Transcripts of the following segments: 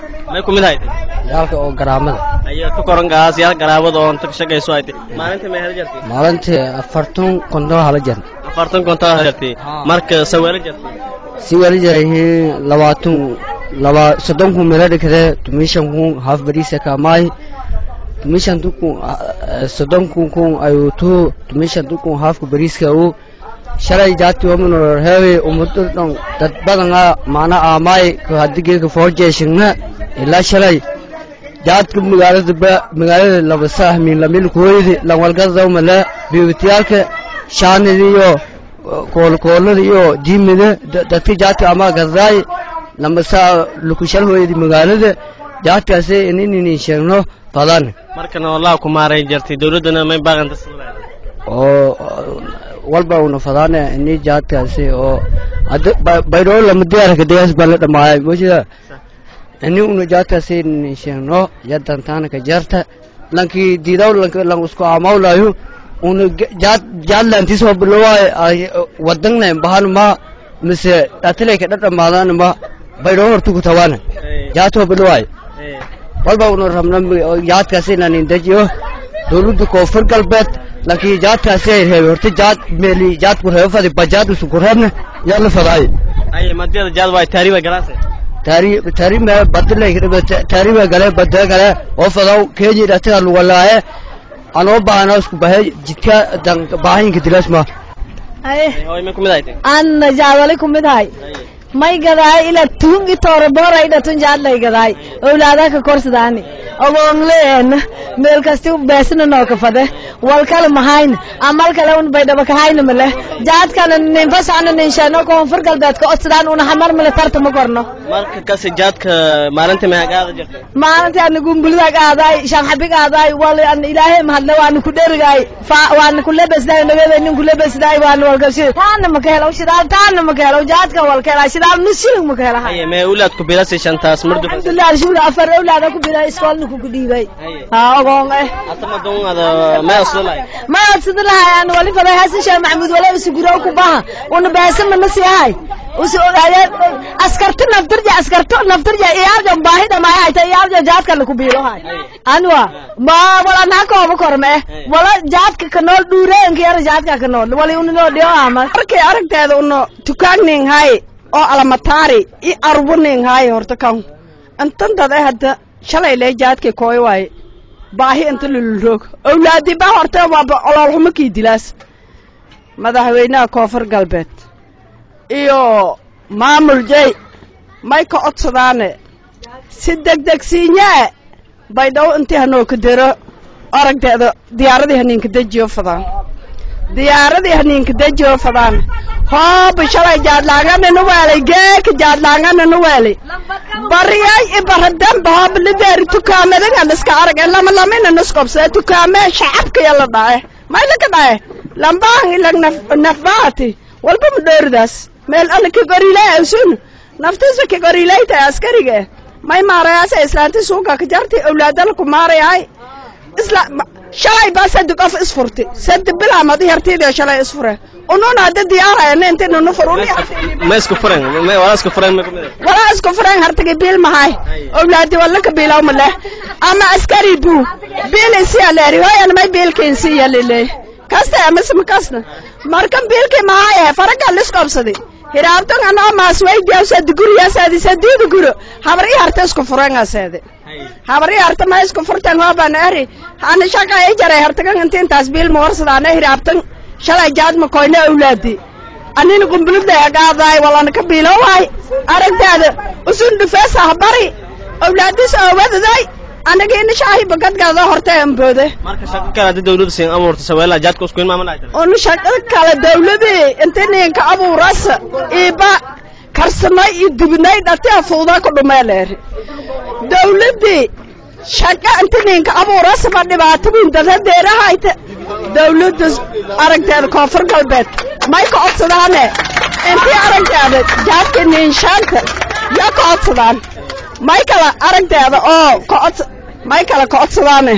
may ku mid haytay yaalka oo garaamada ayaa ka koran gaas yaal garaabada oo inta ka shaqayso haytay maalinta may hada jartay maalintii afartan konton hala jar afartan konton hada jartay marka saweelo jartay si wali jarayihiin labaatan laba soddon kun meelo dhigtee tumishan kun haaf bariisa kaamaay tumishan kun soddon kun kun ayuu tuu tumishan kun haafka bariiska uu shalay jaati wamanor heewe umudur dhan dad badanga maana aamaay hadigeeka foorjeeshigna ilaa shalay jaadka magaalada ba magaalada labasa min lamil kooyidi lanwalgadaw male biibitiyaalka shaanida iyo koolkoolada iyo diimida dadka jaadka ama gadaay lamasa lukushal hooyadi magaalada jaadkaasi ininin sheegno badan markana wallahi ku maaray jartay dawladdana may baaqanta oo walba una fadaane ini jaadkaasi oo baydhoo lama diyaarka degaas baa la dhamaayay moshida ini una jaadkaasi ininin sheegno yadantaana ka jarta lankii diidaw lan isku amawlayo una jaad jaadlantis oo bilowaay wadanna bahan ma mise dhatilay ka dhadhamaadaan ma baydhoo hortu ku tawaana jaadoo bilowaay walba una rabna jaadkaasi inanin dejiyo dawladda koonfur galbeed laakiin jaadkaasi ay reebe horta jaad meeli jaadku reebo fadi bajaad usu ku reebna yaa la fadaay ay madiyada jaad waay taariiba galaase taari taari me badilay taari ba gale badda gale oo fadaw keeji dhataga lugalaaye anoo baahana isku bahe jidka dan baahinka dilasma hoy may ku mid haytay anna jaadali ku mid hay may gadaay ila tuungi toore booray dhatun jaadlay gadaay owlaadaa ka korsadaani ogoonleena meel kasti beesna noo ka fade wal kale mahayna amal kale un baydhaba kahayna male jaadkana ninfasana ninshano koonfur galbeedka odsadaan una hamar male tarta ma korno marka kasi jaadka maalinta may hagaada jartay maalintii ana gumbulida qaadaay shanxabi qaadaay wal an ilaahay mahadle waana ku dherigaay waana ku lebesdaay nagada nin ku lebesdaay waana walgalshi taana ma ka helaw shidaal taana ma ka helaw jaadka wal ka helaa shidaal nus shilling ma ka helahay aye mee ulaad ku bilasay shantaas mardu alxamdulilah alshukr afar awlaada ku bilay iskoolna ku dhiibay haa ogoon eh atama don ada may asdalay ma adsada lahay aan wali faday hasan sheekh maxamuud wala isu guro ku baha una baasa ma nasiyahay usu ogaaya askarta naftarja askarta naftarja iyaarja baahida ma ay tay iyaarja jaadka la ku biilo hay anwa ma wala na ko ba korme wala jaadka ka nool dhuureenka yar jaadka ka nool wali una no dhiyo ama arkay aragteeda uno tukaagning hay oo alamataari i arbuning hay horta kan intan dada hadda shalay lee jaadkay kooy waaye baahi inta lululroog owlaadi ba horta waaba oloolxumo kii dilaas madaxweynaha koonfur galbeed iyo maamul jey may ka codsadaane si degdegsiinyee baydhaw intii hanoo ka dero aragteeda diyaaradii haniinka dejiyo fadaan diyaaradii haniinka dejiyo fadaan hooba shalay jaadlaangananu weelay geeka jaadlaangananu weelay bariyay ibaradamba hooba lideeri tukaamadangan iska arage lama lamina nuskobsee tukaamee shacabka yala dhae may laka dhae lambaan ilag nafbaati walba ma dhooridaas meel alla kagorilay awsun naftiisa kagorilay tahay askariga may maarayaasa islaanti suuga ka jartay awlaadala ku maarayahay isla shalay baa sadi qof isfurti sadi bilaamad yartiidio shalay isfure ununa hadda diyaarayana inti nunu fur ma isku furen wala isku furen may ku mid walaa isku furen hartagi biil mahay awlaadi wala ka biilaw ma leh ama askari buu biil isiya leeri hoyan may biilkiin siya liley kasta amasma kasna markan biilkii mahaye faraga liskobsadi hiraabtan anoo maaswaydiyaw sadi guriyaasadi sadiida guro habar i harta isku furengaseede habar i harta ma isku furtan hooban eri ana shaqa i jaray hartagan inti intaas biil ma warsadaana hiraabtan shalay jaadma koyna awlaadi anina qumbuludlay agaadaay walana ka biilowaay aragtaada usun dhufeesa habari awlaadis oowadaday anagiina shaahi bagadgaada horta amboode marka shaqo kale haddii dawladda siin abuurta saweela jaadka usku in maamul ay tahay unu shaqo kale dawladii inta ninka abuuras iba karsamay iyo dubinay dhatia fuudaa ku dhumeeleeri dawladii shaqa inta ninka abuuras ba dhibaato weyn dadadeerahayta dawladda aragteeda koonfur galbeed may ka codsadaane intii aragteeda jaadka niinshaanta yaa ka codsadaan may kala aragteeda oo kacod may kala ka codsadaane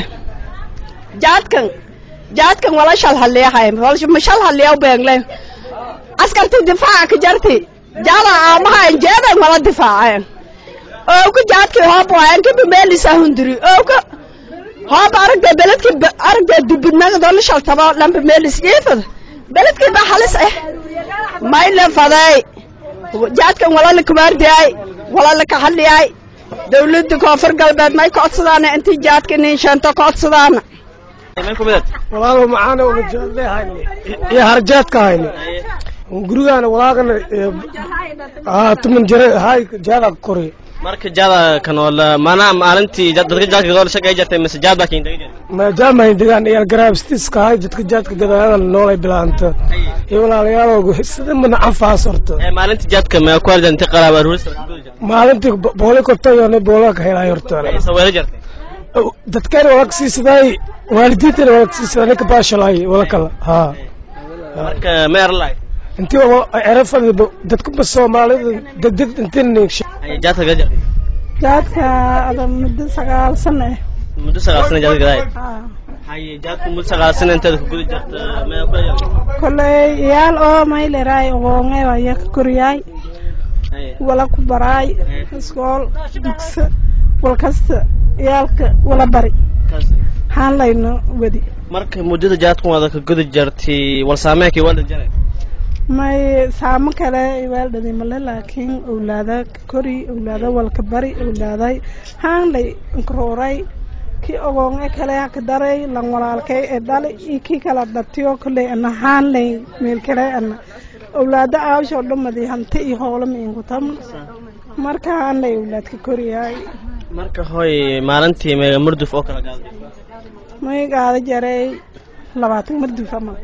jaadkan jaadkan wala shal haliyahay ma shal haliyaw beengle askarti difaaca ka jarti jaada aamaha jeedan wala difaaceen owka jaadkii hoob waayan kiba meelisa hundiri owka hoob aragda beledkii aragda dubidnagadoo la shaltabo lamba meelis jiifada beledkii baa halis eh mayla faday jaadkan walala kubaardiyay walala kaxaliyay dawladda koonfur galbeed may kodsadaana intii jaadka ninsheento kodsadaana may ku midad walaalo macaana una jaadle hayne iyo harjaadka hayne gurigaana walaagana tuman jare hay jaada kori marka jaada kan oo la mana maalintii jad- dadka jaadka gadoo la shaqay jirtay mise jaad baa kiin dagay ma jaamahayn degaan iyo garaabstiska hay dadka jaadka gadaayada noolay bilaanta iyo walaalayaal sida mana canfaas horta ee maalintii jaadka ma ku arjan inta qaraab aruurista ka gudi jirtay maalintii booli kortayone boolaa ka helay horta ay saweero jirtay dadkayna wala kasiisidaay waalidiintana wala kasiisidaay ninka baashalay wala kala haa marka ma erlay intii erafadi dadkuba soomaalida degdeg intii ay jaadka gadi jirtay jaadka ada muddo sagaal sano eh muddo sagaal sano jaadka gadaay hay jaadku muddo sagaal sano inteeda ka gudi jirta ma ku arjan koley iyaal oo mayleray ogoonge waya ka koryaay wala ku baraay iskool dugsa wal kasta iyaalka wala bari waxaan layno wedi marka muddada jaadku wada ka gudi jirtay wal saameekii wada jaray may saamo kale iwaaldhadi male laakiin owlaada ka kori owlaada walka bari owlaaday haan lay nkaruuray kii ogoonge kale ka daray lan walaalkay ee dhali iyo kii kala dhatiyo kolley ana haan lay meel kale ana owlaada aawshoo dhamadi hanti iyo hoola miinkutam marka haan lay owlaad ka koriyaay marka hoy maalintii meega murduf oo kala gaaday may gaada jaray labaatan marduf amal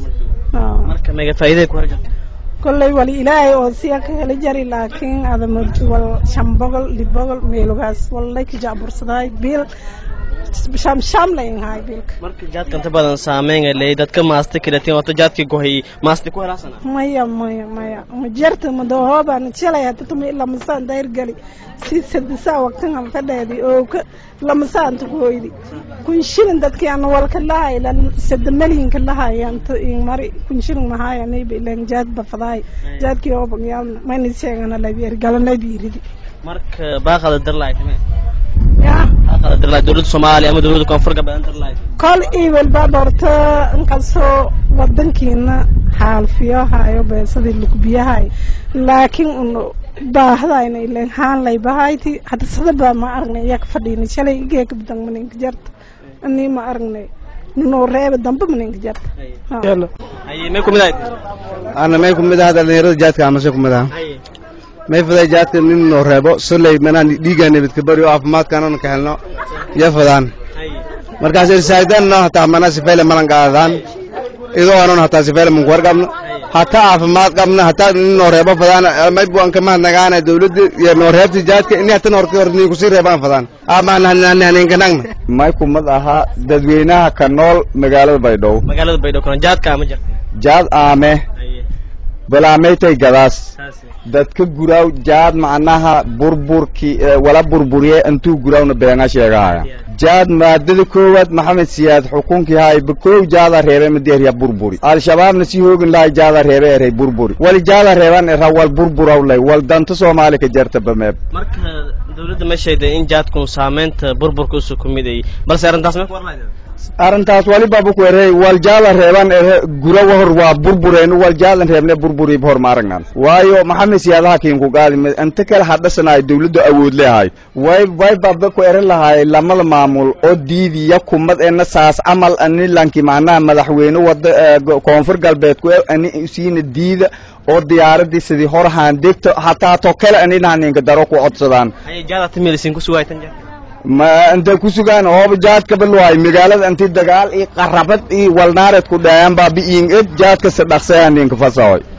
marka meega faa'iiday ku harjirtay kolley wali ilaahay oo siya ka heli jari laakiin ada wal shan boqol lix boqol meelugaas wallay ka jacbursadaay biil sham sham layn haay biilka marka jaadka inta badan saameyn ay leeyahay dadka maasta kilatiin wato jaadkii gohay maasta ku helaasana maya maya maya ma jarta madahooban shalay hata tumi lamasaan dayr gali si sadisaa waqtan hal ka dheedi oo ka lamasaan ta hooydi kun shilin dadkii ana walka lahay lan sada maliyinka lahay anta in mari kun shilin mahay anay bilan jaad bafadaay jaadkii oo bagyaalna mayna sheegana labiir galanay biiridi marka baaqada darlaay kame yaa baaqada darlaay dowladda soomaaliya ama dowladda koonfur galbeed darlaay kol iwel baa dhorta inkastoo wadankiina xaalfiyo hayo beesadii lugbiyahay laakiin un baahdayna ilen haan lay bahayti hadda sadaba ma aragnay iyaa ka fadhiina shalay igeeka badan maninka jarta anii ma aragnay nunoo reeba dambe maninka jarta haye may kumid ahayd ana may kumid aha dhalinyarada jaadka amase kumid aha haye may faday jaadka nin noo reebo soley manaan dhiigaa nabadka bari oo caafimaadkaanana ka helno ya fadaan haye markaas irsaaidano hataa mana sifeyle malan qaadaan idoo anon hataa sifeyle manku warqabno hataa caafimaad qabna hataa nin noo reebo fadaan may buan kama nagaana dawladda iyo noo reebta jaadka ini hatan horti hor nii kusii reebaan fadaan amaanahninkanagna may kumad ahaa dadweynaha ka nool magaalada baydhabo magaalada baydhabo kana jaadka ama jirta jaad aame haye balaamaytay gadaas saasi dadka guraaw jaad macnaha burburki wala burburiye intuu guraawna beenga sheegahaya jaad maadada koowaad maxamed siyaad xukunkii haay bakoow jaada reebe madeerya burburi al-shabaabna si hoogin lahay jaada reebe erey burburi wali jaada reeban era wal burburaw lay wal danta soomaali ka jarta bameeb marka dowladda ma sheegday in jaadku saameynta burburka usoo kumidayay balse arrintaas may ku warlayda arrintaas waliba ku erey wal jaada reeban ere gura wahor waa burbureen wal jaadan reebne burburi hor maaragnan waayo maxamed siyaadaha kiinku qaadi inta kale hadhasanaay dawladdu awood leehay way way baba ku eran lahaay lamada maamul oo diidiya kumad ena saas camal ani lanki macnaha madaxweyne wada koonfur galbeed ku ani siina diida oo diyaaradii sidii hor haandegto hataa to kale aninaha ninka daro ku codsadaan haye jaada timilisin ku sugaytan jaadka ma intay ku sugaan hooba jaadka baluhay magaalada intii dagaal iyo qarabad iyo walnaareed ku dhaayaan baa bi'iin ed jaadka si dhaqsayaa ninka fasahoy